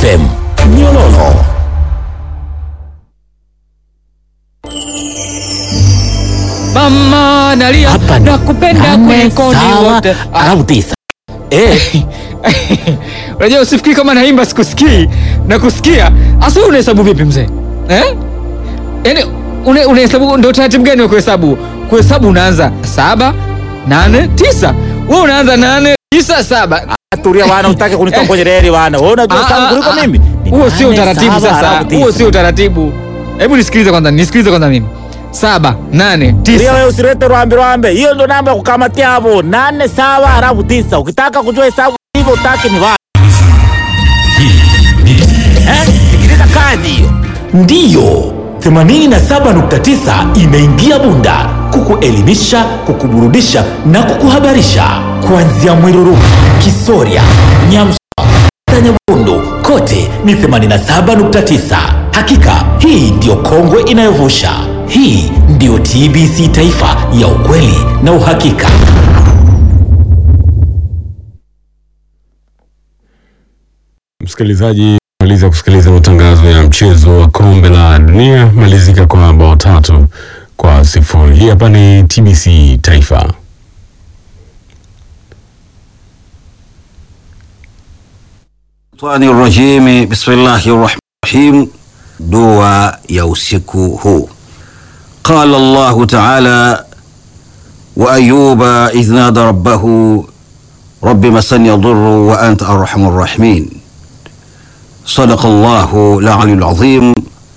FM Nyololo. Mama nalia Hapa nakupenda nane, kuliko ni sawa, wote. Ah, alafu tisa. Eh, Unajua usifikiri kama naimba sikusikii na kusikia. Asa wewe unahesabu vipi mzee? Eh? Yaani une- unahesabu ndio taratibu gani wa kuhesabu? Kuhesabu unaanza saba, nane, tisa. Wewe unaanza nane, tisa, saba. tulia wana, utake kunitoa kwenye reli wana. Wewe unajua Ah, sana ah, kuliko ah. mimi. Ni Huo sio nane, utaratibu saba, sasa. alafu tisa. Huo sio utaratibu. Hebu nisikilize kwanza, nisikilize kwanza mimi. Saba, nane, Tulia tisa. wewe usilete rwambe rwambe. Hiyo ndo namba ya kukamatia hapo. Nane sawa alafu tisa. Ukitaka kujua hesabu hivyo utaki ni wapi? Eh, sikiliza kazi hiyo. Ndiyo. 87.9 imeingia Bunda kukuelimisha, kukuburudisha na kukuhabarisha kuanzia Mwiruru, Kisoria, Nyamsa Nyabondo kote ni 87.9. Hakika hii ndiyo kongwe inayovusha. Hii ndiyo TBC Taifa ya ukweli na uhakika. Msikilizaji, maliza kusikiliza matangazo ya mchezo wa kombe la dunia malizika kwa bao tatu kwa sifuri. Hii hapa ni TBC Taifa. Shaitanir rajim bismillahir rahmanir rahim. Dua ya usiku huu. Qala Allahu ta'ala wa ayuba idh nada rabbahu rabbi masani yadurru wa anta arhamur rahimin. Sadaqa Allahu al-aliyyul azim.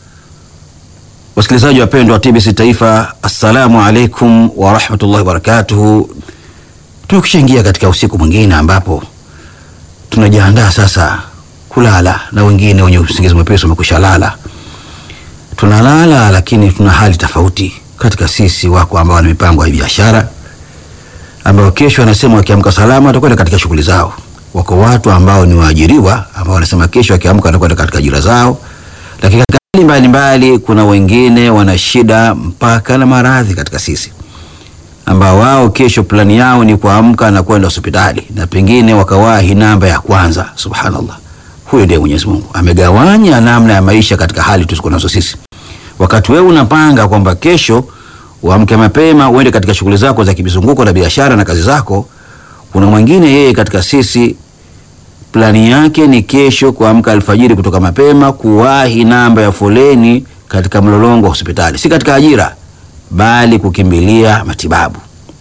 Wasikilizaji wapendwa wa TBC Taifa, assalamu alaikum wa rahmatullahi wa barakatuhu. Tukishaingia katika usiku mwingine ambapo tunajiandaa sasa kulala na wengine wenye usingizi mwepesi wamekwisha lala. Tunalala lakini tuna hali tofauti katika sisi. Wako ambao wana mipango ya biashara, ambao kesho wanasema wakiamka salama watakwenda katika shughuli zao. Wako watu ambao ni waajiriwa ambao wanasema kesho wakiamka watakwenda katika ajira zao, lakini katika hali mbalimbali kuna wengine wana shida mpaka na maradhi katika sisi ambao wao kesho plani yao ni kuamka na kwenda hospitali na pengine wakawahi namba ya kwanza. Subhanallah, huyo ndiye Mwenyezi Mungu amegawanya namna ya maisha katika hali tusizo nazo sisi. Wakati wewe unapanga kwamba kesho uamke mapema uende katika shughuli zako za kimizunguko na biashara na kazi zako, kuna mwingine yeye katika sisi plani yake ni kesho kuamka alfajiri kutoka mapema kuwahi namba ya foleni katika mlolongo wa hospitali, si katika ajira bali kukimbilia matibabu.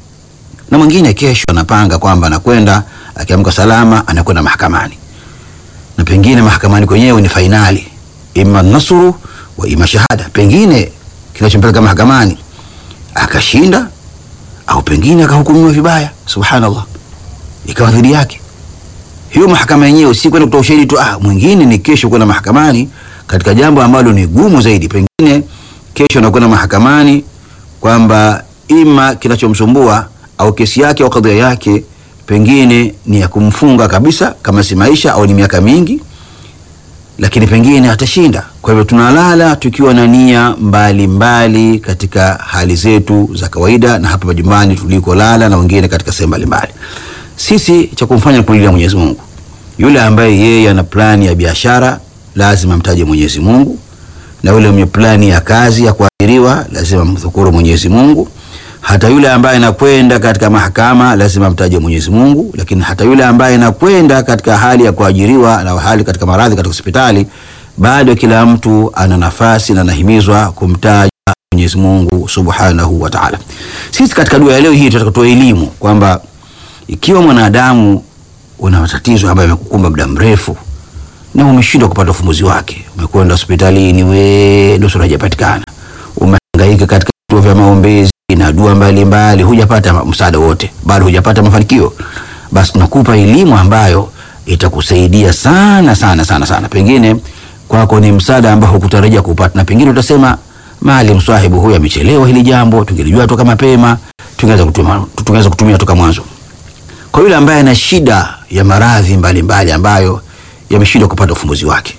Na mwingine kesho anapanga kwamba anakwenda akiamka salama, anakwenda mahakamani, na pengine mahakamani kwenyewe ni fainali, ima nasuru wa ima shahada. Pengine kinachompeleka mahakamani akashinda, au pengine akahukumiwa vibaya, subhanallah, ikawa dhidi yake. Hiyo mahakama yenyewe si kwenda kutoa ushahidi tu, ah, mwingine ni kesho kwenda mahakamani katika jambo ambalo ni gumu zaidi. Pengine kesho anakwenda mahakamani kwamba ima kinachomsumbua au kesi yake au kadhia yake pengine ni ya kumfunga kabisa, kama si maisha au ni miaka mingi, lakini pengine atashinda. Kwa hivyo tunalala tukiwa na nia mbalimbali katika hali zetu za kawaida, na hapa majumbani tulikolala, na wengine katika sehemu mbalimbali. Sisi cha kumfanya ni kulilia Mwenyezi Mungu. Yule ambaye yeye ana plani ya biashara lazima mtaje Mwenyezi Mungu na yule mwenye plani ya kazi ya kuajiriwa lazima mdhukuru Mwenyezi Mungu. Hata yule ambaye anakwenda katika mahakama lazima mtaje Mwenyezi Mungu, lakini hata yule ambaye anakwenda katika hali ya kuajiriwa na hali katika maradhi katika hospitali, bado kila mtu ana nafasi na anahimizwa kumtaja Mwenyezi Mungu Subhanahu wa Ta'ala. Sisi katika dua ya leo hii tunataka kutoa elimu kwamba ikiwa mwanadamu una matatizo ambayo yamekukumba muda mrefu na umeshindwa kupata ufumbuzi wake, umekwenda hospitalini, we nusura hajapatikana, umehangaika katika vituo vya maombezi na dua mbalimbali, hujapata msaada wote, bado hujapata mafanikio, basi tunakupa elimu ambayo itakusaidia sana sana sana sana. Pengine kwako ni msaada ambao hukutarajia kupata, na pengine utasema maalim swahibu huyu amechelewa hili jambo, tungelijua toka mapema, tungeweza kutumia, tungeweza kutumia toka mwanzo. Kwa yule ambaye ana shida ya maradhi mbalimbali ambayo yameshindwa kupata ufumbuzi wake.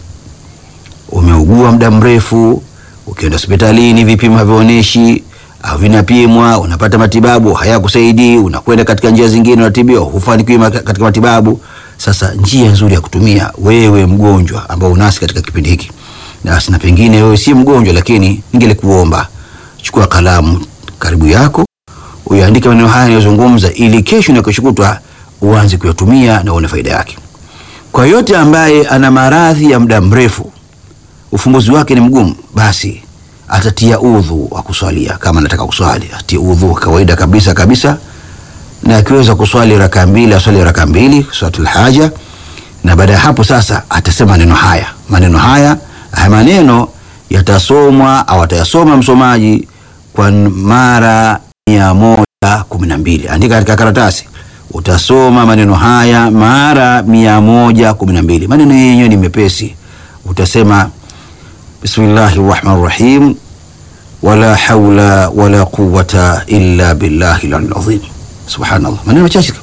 Umeugua muda mrefu, ukienda hospitalini vipimo havionyeshi au vinapimwa, unapata matibabu hayakusaidii, unakwenda katika njia zingine, unatibiwa, hufanikiwi katika matibabu. Sasa njia nzuri ya kutumia wewe mgonjwa ambao unasi katika kipindi hiki, na na pengine wewe si mgonjwa, lakini ningelikuomba chukua kalamu karibu yako uyaandike maneno haya yanayozungumza, ili kesho na kesho kutwa uanze kuyatumia na uone faida yake. Kwa yote ambaye ana maradhi ya muda mrefu, ufumbuzi wake ni mgumu, basi atatia udhu wa kuswalia. Kama anataka kuswali, atie udhu wa kawaida kabisa kabisa, na akiweza kuswali raka mbili aswali raka mbili swalatul haja, na baada ya hapo sasa atasema maneno haya. Maneno haya haya maneno yatasomwa au atayasoma msomaji kwa mara mia moja kumi na mbili. Andika katika karatasi, utasoma maneno haya mara mia moja kumi na mbili. Maneno yenyewe ni mepesi, utasema bismillahi rahmani rahim wala haula wala quwata illa billahi lalazim. Subhanallah, maneno machache.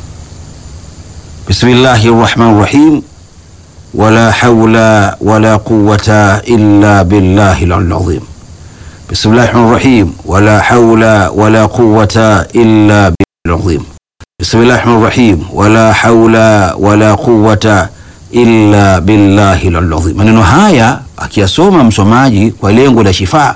Bismillahi rahmani rahim wala haula wala quwata illa billahi lalazim. Bismillahi rahmani rahim wala haula wala quwata illa billahi lalazim. Bismillahi rahmani rahim wala haula wala quwata illa billahi lalazim. Maneno haya akiyasoma msomaji kwa lengo la shifaa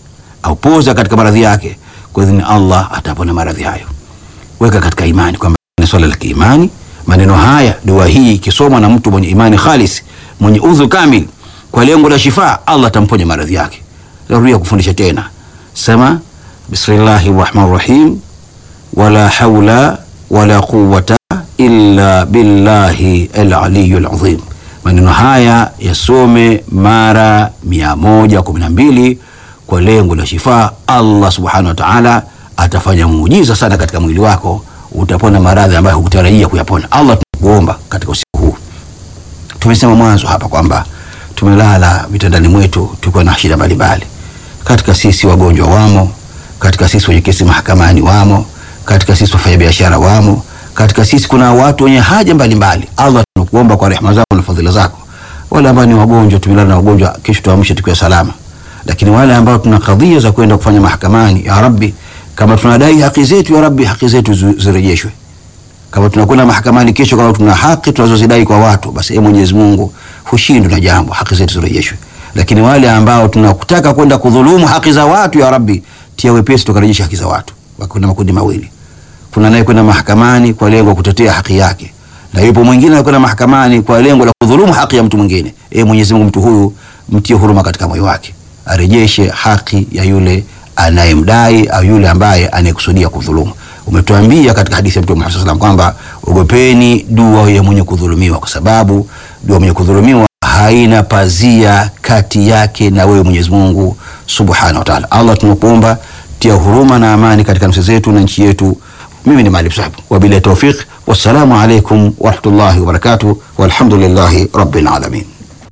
au poza katika maradhi yake, kwa idhini Allah atapona maradhi hayo. Weka katika imani kwamba ni swala la kiimani. Maneno haya, dua hii ikisomwa na mtu mwenye imani khalis, mwenye udhu kamil, kwa lengo la shifaa, Allah atamponya maradhi yake. Narudia kufundisha tena, sema bismillahi rahmani rahim wala haula wala quwata illa billahi alaliyu alazim. Maneno haya yasome mara mia moja kumi na mbili kwa lengo la shifaa. Allah subhanahu wa ta'ala atafanya muujiza sana katika mwili wako, utapona maradhi ambayo hukutarajia kuyapona. Allah, tunakuomba katika usiku huu, tumesema mwanzo hapa kwamba tumelala vitandani mwetu tukiwa na shida mbalimbali. Katika sisi wagonjwa wamo, katika sisi wenye kesi mahakamani wamo, katika sisi wafanya biashara wamo, katika sisi kuna watu wenye haja mbalimbali. Allah, tunakuomba kwa rehema zako na fadhila zako, wale ambao ni wagonjwa, tumelala na wagonjwa, kesho tuamshe tukiwa salama lakini wale ambao tuna kadhia za kwenda kufanya mahakamani, ya Rabbi, kama tunadai haki zetu, ya Rabbi, haki zetu zirejeshwe. Kama tunakwenda mahakamani kesho, kama tuna haki tunazozidai kwa watu, basi e Mwenyezi Mungu, hushindwi na jambo, haki zetu zirejeshwe. Lakini wale ambao tunakutaka kwenda kudhulumu haki za watu, ya Rabbi, tia wepesi tukarejesha haki za watu. Kuna makundi mawili, kuna naye kwenda mahakamani kwa lengo kutetea haki yake, na yupo mwingine anakwenda mahakamani kwa lengo la kudhulumu haki ya mtu mwingine. E Mwenyezi Mungu, mtu huyu mtie huruma katika moyo wake arejeshe haki ya yule anayemdai au yule ambaye anayekusudia kudhulumu. Umetuambia katika hadithi ya Mtume Muhammad sallallahu alaihi wasallam kwamba ogopeni dua ya mwenye kudhulumiwa, kwa sababu dua mwenye kudhulumiwa haina pazia kati yake na wewe Mwenyezi Mungu Subhanahu wa Ta'ala. Allah, tunakuomba tia huruma na amani katika nafsi zetu na nchi yetu. Mimi ni Maalim Sahib, wabillahi tawfiq, wassalamu alaikum warahmatullahi wabarakatuh, walhamdulillahi rabbil alamin.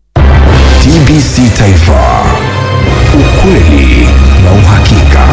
TBC Taifa, ukweli na uhakika.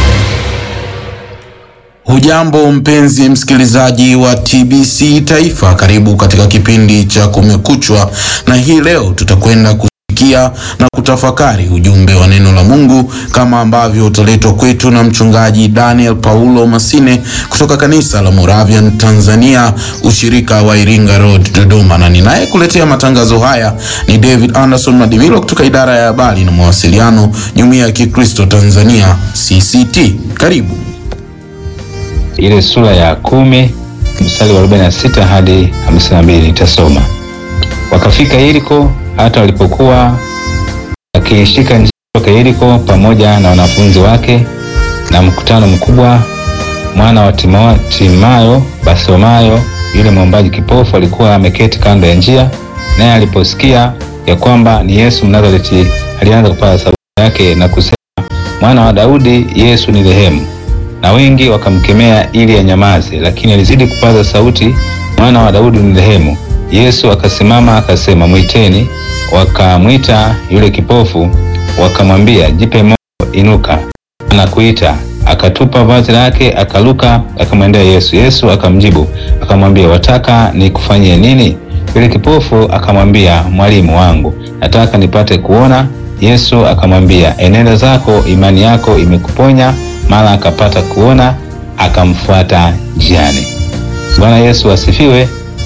Hujambo mpenzi msikilizaji wa TBC Taifa, karibu katika kipindi cha Kumekuchwa, na hii leo tutakwenda kusikia na kutafakari ujumbe wa neno la Mungu kama ambavyo utaletwa kwetu na mchungaji Daniel Paulo Masine kutoka kanisa la Moravian Tanzania, ushirika wa Iringa Road, Dodoma, na ninayekuletea matangazo haya ni David Anderson Madimilo kutoka idara ya habari na mawasiliano, Jumuiya ya Kikristo Tanzania CCT. Karibu. ile sura ya kumi mstari wa 46 hadi 52 nitasoma. Wakafika Yeriko, hata walipokuwa akiishika njia kutoka Yeriko pamoja na wanafunzi wake na mkutano mkubwa, mwana wa Timo- Timayo Bartimayo yule mwombaji kipofu alikuwa ameketi kando ya njia, naye aliposikia ya kwamba ni Yesu Mnazareti, alianza kupaza sauti yake na kusema, mwana wa Daudi, Yesu ni rehemu na wengi wakamkemea ili anyamaze, lakini alizidi kupaza sauti, mwana wa Daudi ni rehemu. Yesu akasimama akasema, mwiteni. Wakamwita yule kipofu, wakamwambia, jipe moyo, inuka, anakuita. Akatupa vazi lake, akaluka, akamwendea Yesu. Yesu akamjibu akamwambia, wataka nikufanyie nini? Yule kipofu akamwambia, mwalimu wangu, nataka nipate kuona. Yesu akamwambia, enenda zako, imani yako imekuponya. Mara akapata kuona, akamfuata njiani. Bwana Yesu asifiwe.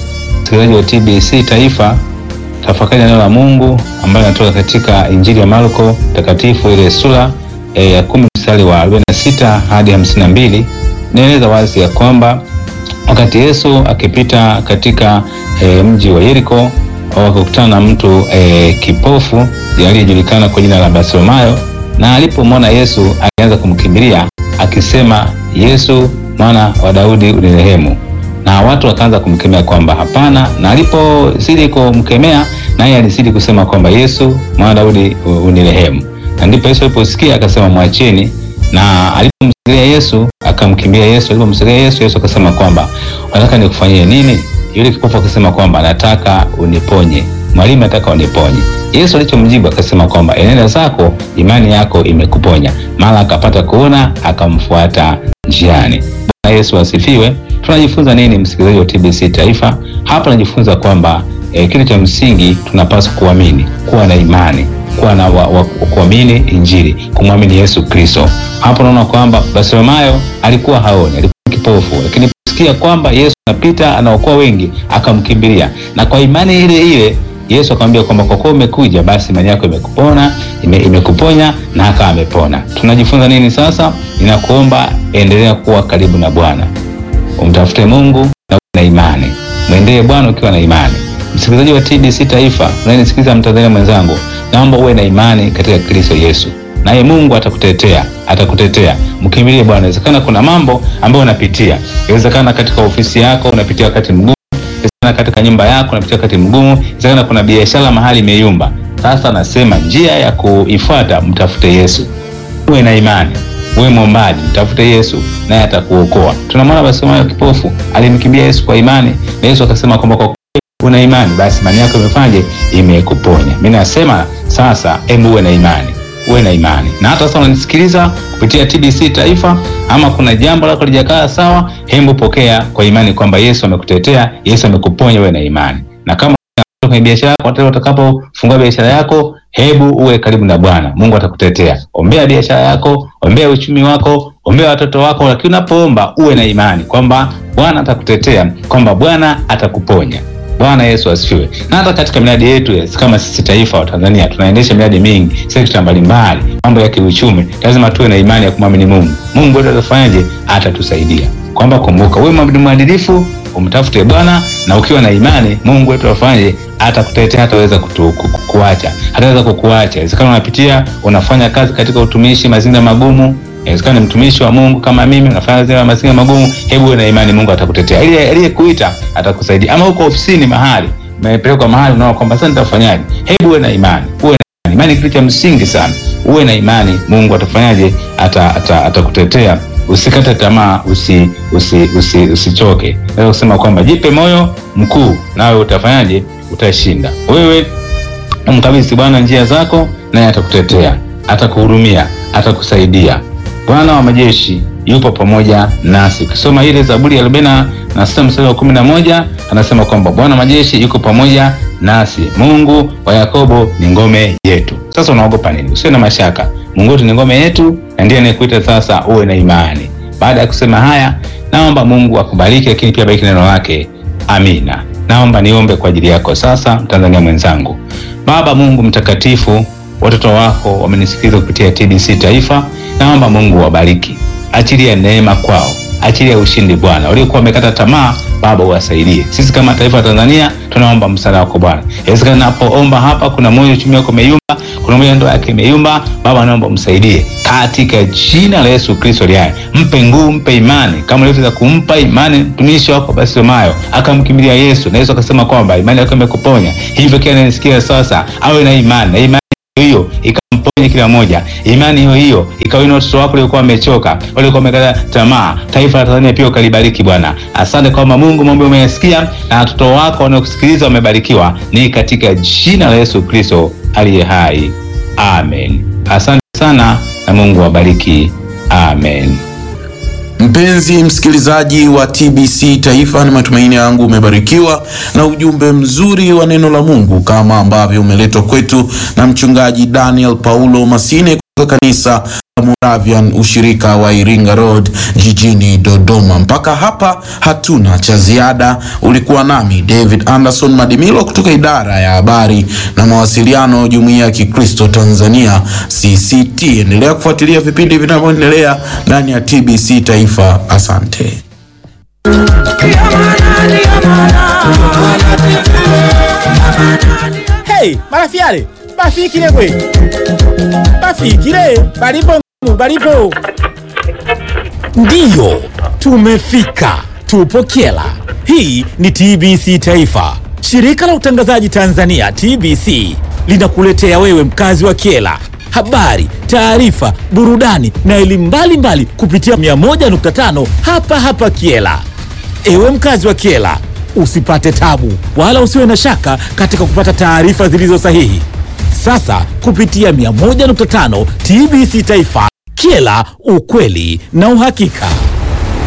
msikilizaji wa TBC Taifa, tafakari neno la Mungu ambayo inatoka katika Injili ya Marko takatifu ile sura eh, ya kumi mstari wa 46 hadi 52 inaeleza wazi ya kwamba wakati Yesu akipita katika e, mji wa Yeriko wakakutana na mtu e, kipofu aliyejulikana kwa jina la Bartimayo, na alipomwona Yesu alianza kumkimbilia akisema, Yesu mwana wa Daudi unirehemu. Na watu wakaanza kumkemea kwamba hapana, na alipozidi kumkemea naye alizidi kusema kwamba Yesu mwana wa Daudi unirehemu. Na ndipo Yesu aliposikia akasema mwacheni, na alipomsikia Yesu akamkimbia Yesu. Alipomsikia Yesu, Yesu akasema kwamba unataka nikufanyie nini? Yule kipofu akasema kwamba nataka uniponye mwalimu, nataka uniponye. Yesu alichomjibu akasema kwamba enenda zako, imani yako imekuponya. Mara akapata kuona, akamfuata njiani. Bwana Yesu asifiwe. Tunajifunza nini, msikilizaji wa TBC Taifa? Hapa tunajifunza kwamba eh, kitu cha msingi tunapaswa kuamini, kuwa na imani kuwa na wa, wa, kuamini Injili, kumwamini Yesu Kristo. Hapo unaona kwamba Bartimayo alikuwa haoni, alikuwa kipofu, lakini sikia kwamba Yesu anapita anaokoa wengi, akamkimbilia na kwa imani ile ile Yesu akamwambia kwamba kwa kuwa umekuja, basi imani yako imekupona ime, imekuponya na akawa amepona. Tunajifunza nini sasa? Ninakuomba endelea kuwa karibu na Bwana, umtafute Mungu na uwe na imani, mwendee Bwana ukiwa na imani. Msikilizaji wa TBC Taifa, unayenisikiliza Mtanzania mwenzangu, naomba uwe na imani katika Kristo Yesu, naye Mungu atakutetea, atakutetea. Mkimbilie Bwana. Inawezekana kuna mambo ambayo unapitia, inawezekana katika ofisi yako unapitia wakati mgumu, inawezekana katika nyumba yako unapitia wakati mgumu, inawezekana kuna biashara mahali imeyumba. Sasa nasema njia ya kuifuata, mtafute Yesu, uwe na imani, uwe mwombaji, mtafute Yesu naye atakuokoa. Tunamwona Bartimayo kipofu alimkimbia Yesu kwa imani, na Yesu akasema kwamba kwa una imani basi imani yako imefanyaje? Imekuponya. Mimi nasema sasa, hebu uwe na imani, uwe na imani. Na hata sasa unanisikiliza kupitia TBC Taifa, ama kuna jambo lako lijakaa sawa, hebu pokea kwa imani kwamba Yesu amekutetea, Yesu amekuponya. Uwe na imani, na kama kwenye biashara yako, utakapofungua biashara yako, hebu uwe karibu na Bwana. Mungu atakutetea. Ombea biashara yako, ombea uchumi wako, ombea watoto wako, lakini unapoomba uwe na imani kwamba Bwana atakutetea, kwamba Bwana atakuponya. Bwana Yesu asifiwe. Na hata katika miradi yetu kama sisi taifa wa Tanzania tunaendesha miradi mingi sekta mbalimbali, mambo ya kiuchumi, lazima tuwe na imani ya kumwamini Mungu. Mungu wetu atafanyaje? Atatusaidia. Kwamba kumbuka, wewe mwadilifu, umtafute Bwana na ukiwa na imani, Mungu wetu afanyaje? Atakutetea, hataweza kukuacha, hataweza kukuacha. Inawezekana unapitia unafanya kazi katika utumishi, mazingira magumu inawezekana ni mtumishi wa Mungu kama mimi, unafanya zile mazingira magumu. Hebu uwe na imani, Mungu atakutetea. Ili aliyekuita atakusaidia. Ama uko ofisini mahali, umepelekwa mahali, unaona kwamba sasa nitafanyaje? Hebu uwe na imani, uwe na imani. Imani kitu cha msingi sana. Uwe na imani, Mungu atafanyaje? Ata atakutetea. Usikate tamaa, usi usi usi usichoke. Naweza kusema kwamba jipe moyo mkuu, nawe utafanyaje? Utashinda. Wewe umkabidhi Bwana njia zako, naye atakutetea, atakuhurumia, atakusaidia. Bwana wa majeshi yupo pamoja nasi. Ukisoma ile Zaburi ya arobaini na sita mstari wa kumi na moja anasema kwamba Bwana wa majeshi yuko pamoja nasi, Mungu wa Yakobo ni ngome yetu. Sasa unaogopa nini? Usiwe na mashaka, Mungu wetu ni ngome yetu na ndiye anayekuita sasa uwe na imani. Baada ya kusema haya, naomba Mungu akubariki, lakini pia bariki neno lake. Amina. Naomba niombe kwa ajili yako sasa, Mtanzania mwenzangu. Baba Mungu mtakatifu, watoto wako wamenisikiliza kupitia TBC Taifa. Naomba Mungu wabariki, achilia neema kwao, achilia ushindi Bwana. Waliokuwa wamekata tamaa, Baba uwasaidie. Sisi kama taifa la Tanzania tunaomba msaada wako Bwana. Inawezekana napoomba hapa, kuna moyo uchumi wako umeyumba, kuna moyo ndoa yake imeyumba, Baba naomba umsaidie katika jina la Yesu Kristo aliye. Mpe nguvu, mpe imani kama ulivyoweza kumpa imani mtumishi wako Bartimayo akamkimbilia Yesu, na Yesu akasema kwamba imani yako imekuponya. Hivyo kila anayesikia sasa awe na imani na imani hiyo ikamponye kila moja. Imani hiyo hiyo ikawina watoto wako waliokuwa wamechoka, waliokuwa wamekata tamaa. Taifa la Tanzania pia ukalibariki Bwana. Asante kwamba Mungu mambo umeyasikia na watoto wako wanaokusikiliza wamebarikiwa, ni katika jina la Yesu Kristo aliye hai, amen. Asante sana na Mungu awabariki, amen. Mpenzi msikilizaji wa TBC Taifa, ni matumaini yangu umebarikiwa na ujumbe mzuri wa neno la Mungu kama ambavyo umeletwa kwetu na mchungaji Daniel Paulo Masine kutoka kanisa Moravian ushirika wa Iringa Road jijini Dodoma. Mpaka hapa hatuna cha ziada. Ulikuwa nami David Anderson Madimilo kutoka idara ya habari na mawasiliano Jumuiya ya Kikristo Tanzania CCT. Endelea kufuatilia vipindi vinavyoendelea ndani ya TBC Taifa. Asante. Hey, marafiale bafikile gwe bafikile balipo ng- balipo ndiyo tumefika tupo kyela hii ni tbc taifa shirika la utangazaji tanzania tbc linakuletea wewe mkazi wa kyela habari taarifa burudani na elimu mbalimbali kupitia 101.5 hapa hapa kyela Ewe mkazi wa Kiela, usipate tabu wala usiwe na shaka katika kupata taarifa zilizo sahihi. Sasa kupitia 101.5 TBC Taifa, Kiela, ukweli na uhakika.